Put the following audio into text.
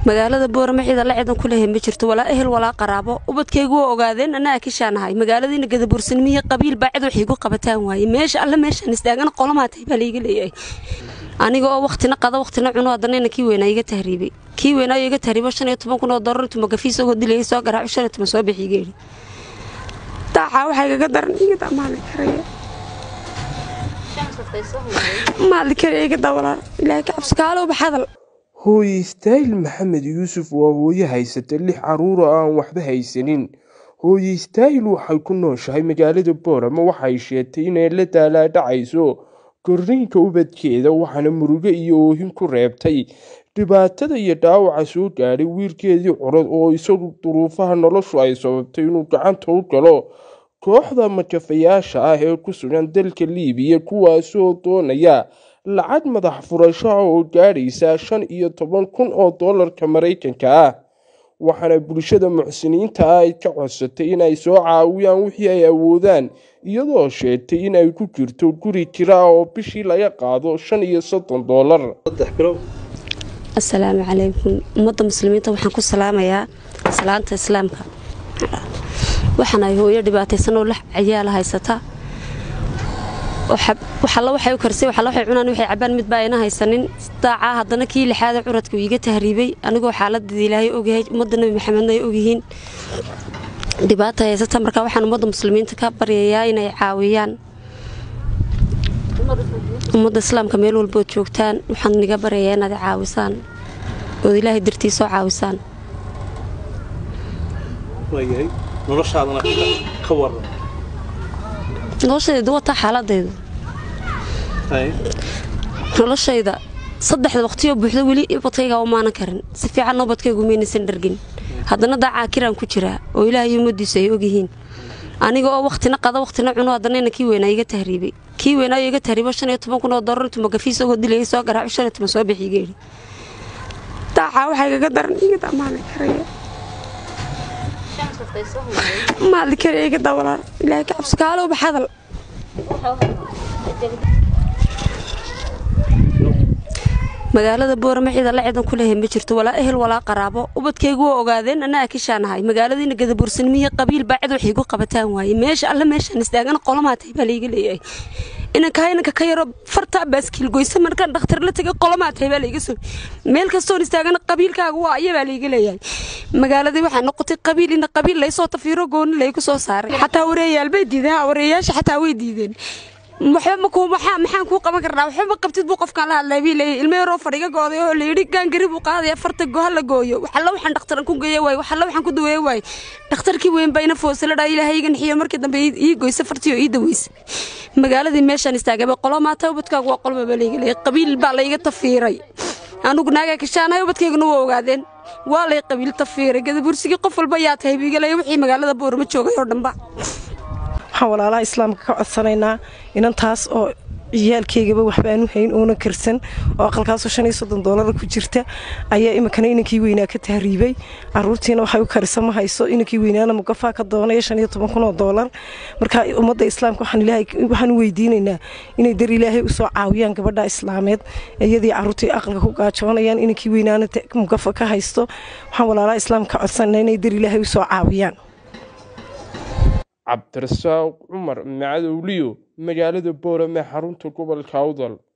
magaalada boorama ciida la ciidan ku leehay ma jirto walaa ehel walaa qaraabo ubadkaygu waa ogaadeen anaa akishaanahay magaaladiina gadabuursanimihii qabiil baa cid waxay igu qabataan waaye meesha alle meeshaan istaagana qolomaatay baa laiga leeyahay aniga oo waktina qada waktina cuno haddana kii weynaa iga tahriibay kii weynaayo iga tahriibo shan iyo toban kun oo doolar intuu magafiis ogoo dilayay soo garaaco shan iyo toban soo bixi geeli daacaa waxaa igaga daran igadaa maali karaya maali karaya igadaa walaal ilaahay ka cabsi kaalowba hadal hooye istaahil maxamed yuusuf waa hooye haysata lix carruur oo aan waxba haysanin hooye istaahil waxay ku nooshahay magaalada boorama waxay sheegtay inay la daalaadhacayso korriinka ubadkeeda waxaana murugo iyo oohin ku reebtay dhibaatada iyo dhaawaca soo gaadhay wiilkeedii curad oo isagu duruufaha noloshu ay sababtay inuu gacanta u galo kooxda majafayaasha ah ee ku sugan dalka liibiya kuwaasoo doonaya lacag madax furasho ah oo gaadhaysa shan iyo toban kun oo doolarka maraykanka ah waxaana bulshada muxsiniinta ah ay ka codsatay inay soo caawiyaan wixii ay awoodaan iyadoo sheegtay in ay ku jirto guri jira ah oo bishii laga qaado shan iyo soddon doolar asalaamu calaykum ummadda muslimiinta waxaan ku salaamayaa salaanta islaamka waxaan ay hooyo dhibaataysan oo lax cayaala haysata waxalla waxay u karsay waxalla waxay cunaan waxay cabaan midba ayna haysanin daacaa haddana kii lixaada curadka uu iga tahriibay anigoo xaaladada ilaahay ogyahay ummadda nebi maxamedna ay ogyihiin dhibaata haysata marka waxaan ummadda muslimiinta ka baryayaa inay caawiyaan ummadda islaamka meel walbood joogtaan waxaan niga baryayaa inaad caawisaan ood ilaahay dartii soo caawisaan noloshayda wataa xaaladaydu noloshayda saddexda waqtiyoo buuxda weli ubadkayga umaanan karin si fiican ubadkaygu maynaysan dhargin haddana daacaa kiraan ku jiraa oo ilaahay ummadiisu ay ogyihiin aniga oo waktina qada waktina cuno haddana kii weynaa iga tahriibay kii weynaayo iga tahriibo shan iyo toban kun oo doolar intuu magafiis ogoo dilayay soo garaaco shan iyo toban soo bixi geeli daacaa waxaa igaga daran igadaa maali karaya maali karaya igadaa walaal ilaahay ka cabsi kaalowba hadal magaalada boorama ciida la ciidan ku leehay ma jirto walaa ehel walaa qaraabo ubadkaygu waa ogaadeen anaa akishaanahay magaaladiina gadabuursanimihii qabiil baa cid waxay igu qabataan waaye meesha alle meeshaan istaagana qolomaatay baa laiga leeyahay inankaa inanka ka yaro fartaa baaskiil goysa markaan dhakhtar la tegay qolomaatay baa laiga soo meel kastoon istaagana qabiilkaaga waa aya baa laiga leeyahay magaaladii waxaa noqotay qabiil ina qabiil laysoo tafiiro gooni laygu soo saaray xataa wareeyaal bay diideen wareeyaasha xataa way diideen waxba makuu maxaa maxaan kuu qaban karnaa waxba ma qabtid buu qofkaan la hadlay bii leeyahay ilmo yaroo fadhiga gooday oo layidhi gaangari buu qaadaya farta goha la gooyo waxalla waxaan dhakhtaran ku geeya waaye waxalla waxaan ku daweeye waaye dhakhtarkii weyn baa ina foosala dhaa ilaahay iga nixiyo markii dambe ii goysa fartii oo ii daweysa magaaladii meeshaan istaagaba qolo maata ubadkaagu waa qolba baa layga leeyay qabiil baa layga tafiiray anugu naagaa kashaanahay ubadkayguna waa ogaadeen waa lay qabiil tafiiray gadabursigii qof walba yaa tahay biiga leeya wixii magaalada boorama joogay oo dhanba waxaan walaalaha islaamka ka codsanaynaa inantaas oo ciyaalkaygaba waxbaanu hayn oona karsan oo aqalkaasoo shan iyo soddon doolara ku jirta ayaa iminkana inankii weynaa ka tahriibay caruurtiina waxay u karisa ma hayso inankii weynaana mugafaa ka doonaya shan iyo toban kun oo doolar marka ummadda islaamka waxaan u weydiinaynaa inay dar ilaahay usoo caawiyaan gabadha islaameed iyadii caruurtii aqalka ku gaajoonayaan inankii weynaana mugafa ka haysto waxaan walaalaha islaamka ka codsanaa inay dar ilaahay usoo caawiyaan cabdirasaaq cumar macadowliyo magaalada boorame xarunta gobolka awdal